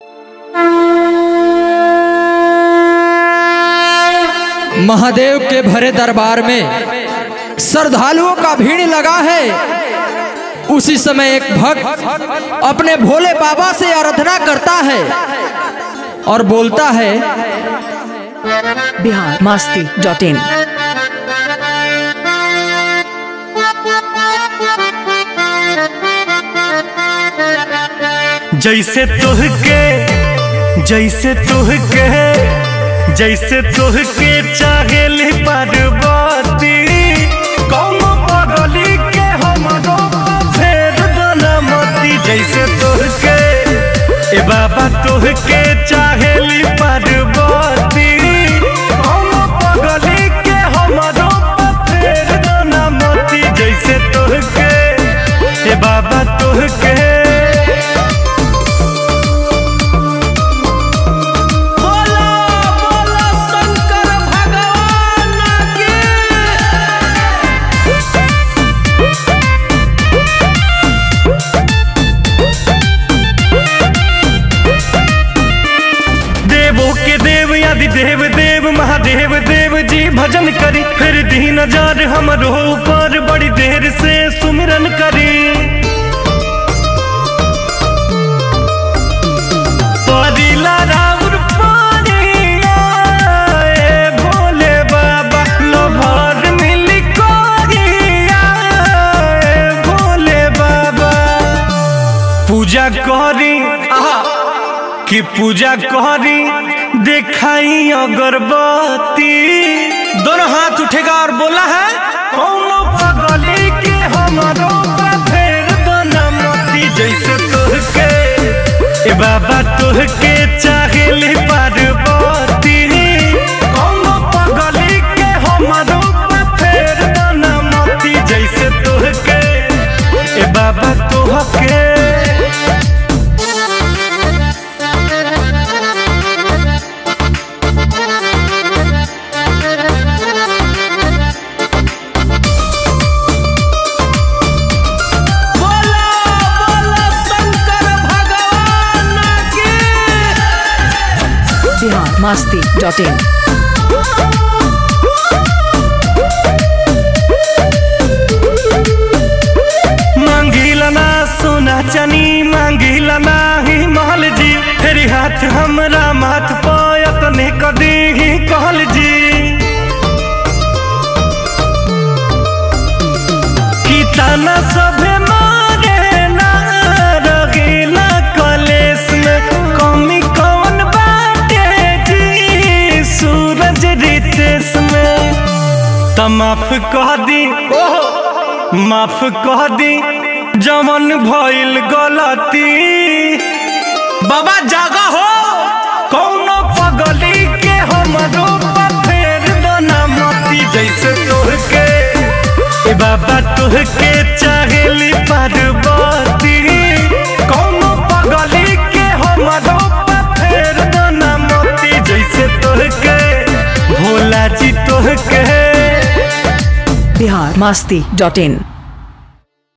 महादेव के भरे दरबार में श्रद्धालुओं का भीड़ लगा है उसी समय एक भक्त अपने भोले बाबा से आराधना करता है और बोलता है बिहार मास्ती डॉट इन जैसे तुहके जैसे तुहके जैसे तुहके चाहेली पार्वती कौन पगली के हमरो फेर दनमती जैसे तुहके ए बाबा तुहके चाहेली पार्वती कौन पगली के हमरो फेर दनमती जैसे तुहके ए बाबा तुहके बोला बोला शंकर भगवान की देवों के देव आदि देव देव महादेव देव जी भजन करी फिर दीन जार हमरो ऊपर बड़ी देर से सुमिरन करी परिला राउर पानिया, ए भोले बाबा लोभर मिली कोरिया, ए भोले बाबा पूजा करी आहा कि पूजा करी देखाई अगरबत्ती दोनों हाथ उठेगा और बोला है कौनो पगली के हमारो फेर बनमती जैसे तुहके ए बाबा तुहके चाहेली पार्वती कौनो पगली के हमारो फेर बनमती जैसे तुहके ए बाबा तुहके बोला बोला शंकर भगवान की बिहार मास्ती डॉट इन मांगिला ना सोना चनी मांगिला ना ही महल जी फेरी हाथ हमरा माथ पायत ने कदी ही कहल जी की ताना सभे मारे ना रगीला कलेस में कमी कौन बाटे जी सूरज रितेश में त माफ कह दी माफ कह दी जवन भइल गलती बाबा जागा हो कौनो पगली के हमरो फेर दना मती जैसे तोहके ए बाबा तोहके चाहेली पार्वती कौनो पगली के हमरो फेर दना मती जैसे तोहके भोला जी तोहके बिहार मास्ती डॉट इन